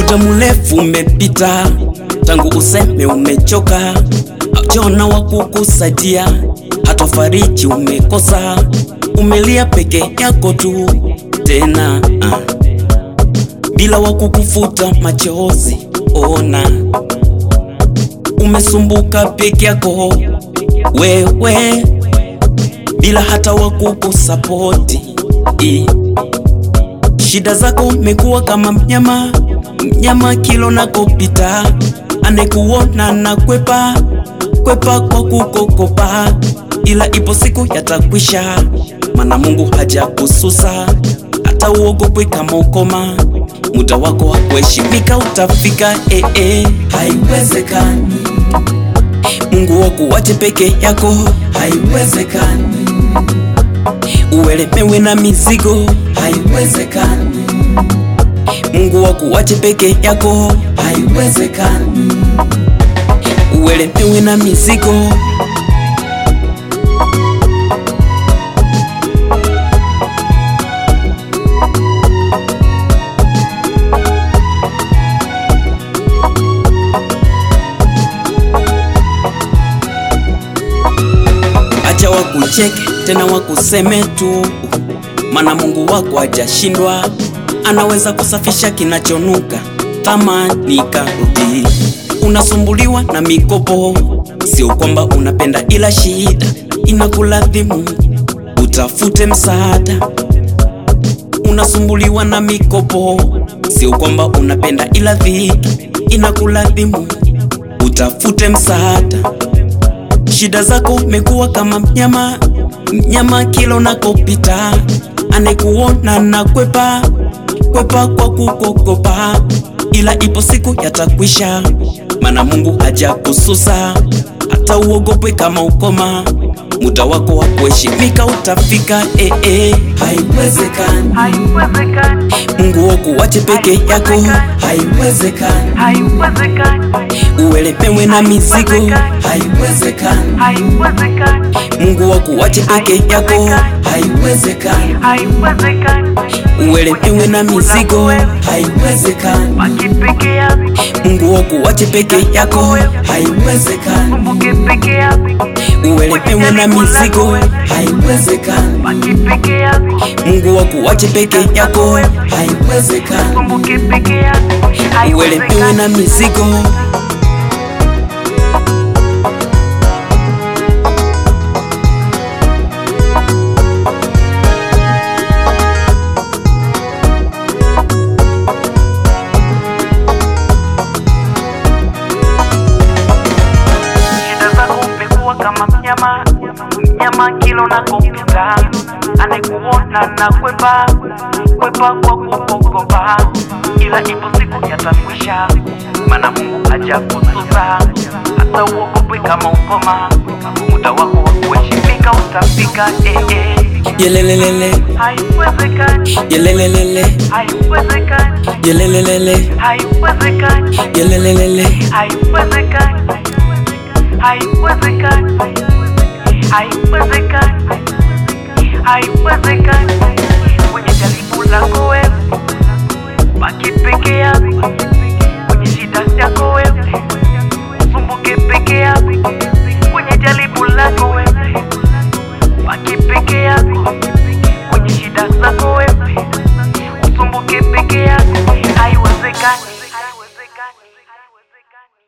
Muda mrefu umepita tangu useme umechoka, haujaona wa kukusaidia, hata fariji umekosa, umelia peke yako tu tena ah, bila wa kukufuta machozi. Ona umesumbuka peke yako wewe, bila hata wa kukusapoti. Shida zako mekuwa kama mnyama, mnyama kilo nakopita, anekuona na kwepa kwepa kwa kukokopa, ila ipo siku yatakwisha, mana Mungu haja kususa, hata uogopwe kama ukoma, muda wako wa kuheshimika utafika. Eh, eh, haiwezekani Mungu wakuwache peke yako, haiwezekani uelemewe na mizigo, haiwezekani. Mungu wakuwache peke yako, haiwezekani. Uelemewe na mizigo. Acha wakucheke tena wakuseme tu, mana Mungu wako hajashindwa, anaweza kusafisha kinachonuka. Tamani karudi, unasumbuliwa na mikopo, sio kwamba unapenda, ila shida inakulazimu utafute msaada. Unasumbuliwa na mikopo, sio kwamba unapenda, ila dhiki inakulazimu utafute msaada. Shida zako mekuwa kama mnyama, mnyama kila unakopita, anekuona na kwepa kwepa kwa kukokopa, ila ipo siku yatakwisha, mana Mungu haja kususa, hata uogopwe kama ukoma, muda wako wa kuheshimika utafika. Eh, eh, haiwezekani Haiwezekani, Mungu wakuwache peke yako, haiwezekani haiwezekani, uelemewe na mizigo, haiwezekani haiwezekani, Mungu wakuwache peke yako, haiwezekani. haiwezekani. Uelemewe na mizigo, haiwezekani. Baki peke yako, Mungu wakuwache peke yako, haiwezekani. kumbuke peke yako, Uelemewe na mizigo, haiwezekani. baki peke yako, Mungu wakuwache peke yako, haiwezekani. kumbuke peke yako, Uelemewe na mizigo. Shida zako umekuwa kama mnyama, mnyama kila unakopita, anayekuona na kwepa kwepa kwa kukokopa, ila ipo siku yatakwisha, mana Mungu haja kususa, hata uogopwe kama ukoma, muda wako wa kuheshimika utafika. Eh, eh. Yelelelele, Haiwezekani, yelelelele, haiwezekani, yelelelele, haiwezekani, yelelelele. haiwezekani, haiwezekani, haiwezekani, haiwezekani. Kwenye jaribu lako wewe, baki peke yako. Kwenye shida yako wewe, usumbuke peke yako. Kwenye jaribu lako wewe, baki peke yako. Kwenye shida zako wewe, usumbuke peke yako. Haiwezekani.